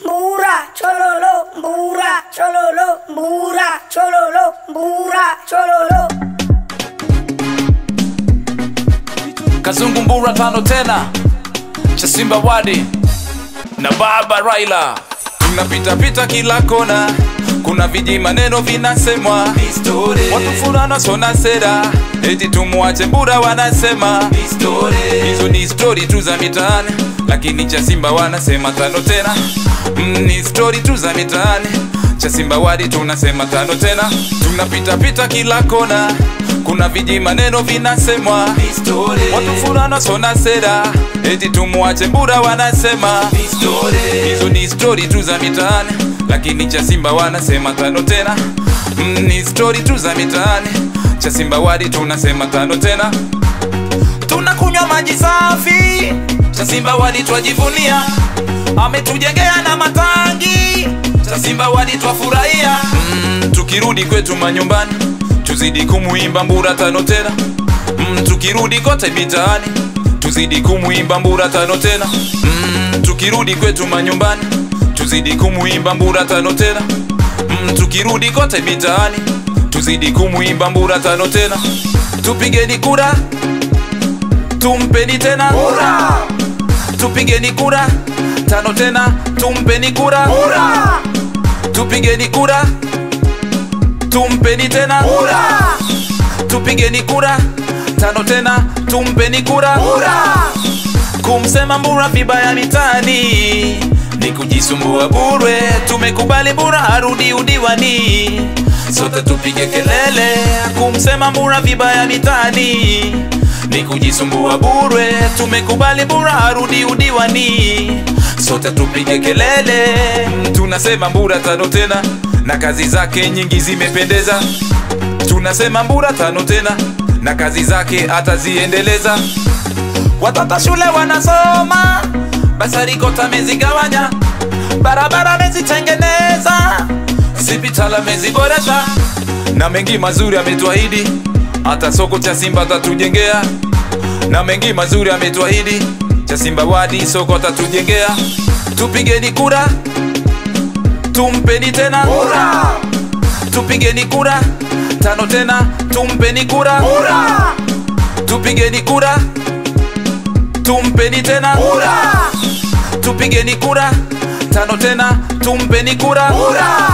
Mbura, chololo, mbura, chololo, mbura, chololo, mbura, chololo. Kazungu Mbura tano tena cha Simba Wadi na Baba Raila, tunapita pita kila kona, kuna viji maneno vinasemwa, watu fulana sona sera, eti tumwache Mbura wanasema, hizo ni stori tu za mitaani, lakini cha Simba wanasema tano tena. Mm, ni stori tu za mitaani, cha Simba Wadi tunasema tano tena, tunapita pita kila kona kuna viji maneno vinasemwa, watu fulana sona sera, eti tumwache Mbura wanasema, hizo ni stori tu za mitaani, lakini cha Simba wanasema tano tena. Mm, ni stori tu za mitaani, cha Simba Wadi tunasema tano tena. Tunakunywa maji safi, cha Simba Wadi twajivunia, ametujengea na matangi, cha Simba Wadi twafurahia. Mm, tukirudi kwetu manyumbani tuzidi kumuimba Mbura tano tena. Mm, tukirudi kote mitaani tuzidi kumuimba Mbura tano tena. Mm, tukirudi kwetu manyumbani tuzidi kumuimba Mbura tano tena. Mm, tukirudi kote mitaani tuzidi kumuimba Mbura tano tena. Tupigeni kura, tumpeni tena Mbura. Tupigeni kura tano tena, tumpeni kura Mbura. Tupigeni kura tumpeni tena Mbura. Tupigeni kura tano tena, tumpeni kura Mbura. Kumsema Mbura vibaya mitani ni kujisumbua bure. Tumekubali Mbura arudi udiwani, sote tupige kelele. Kumsema Mbura vibaya mitani ni kujisumbua bure. Tumekubali Mbura arudi udiwani, sote tupige kelele. Tunasema Mbura tano tena na kazi zake nyingi zimependeza. Tunasema Mbura tano tena na kazi zake ataziendeleza. Watoto shule wanasoma, basari kota amezigawanya, barabara amezitengeneza, sipitala ameziboresha, na mengi mazuri ametuahidi, hata soko cha Simba atatujengea, na mengi mazuri ametuahidi, cha Simba Wadi soko atatujengea. Tupigeni kura tumpeni tena Mbura. Tupigeni kura tano tena, tumpeni kura Mbura. Tupigeni kura tumpeni tena Mbura. Tupigeni kura tano tena, tumpeni kura Mbura.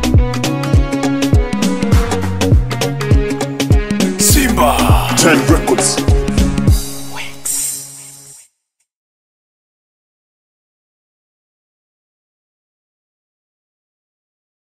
Simba 10 record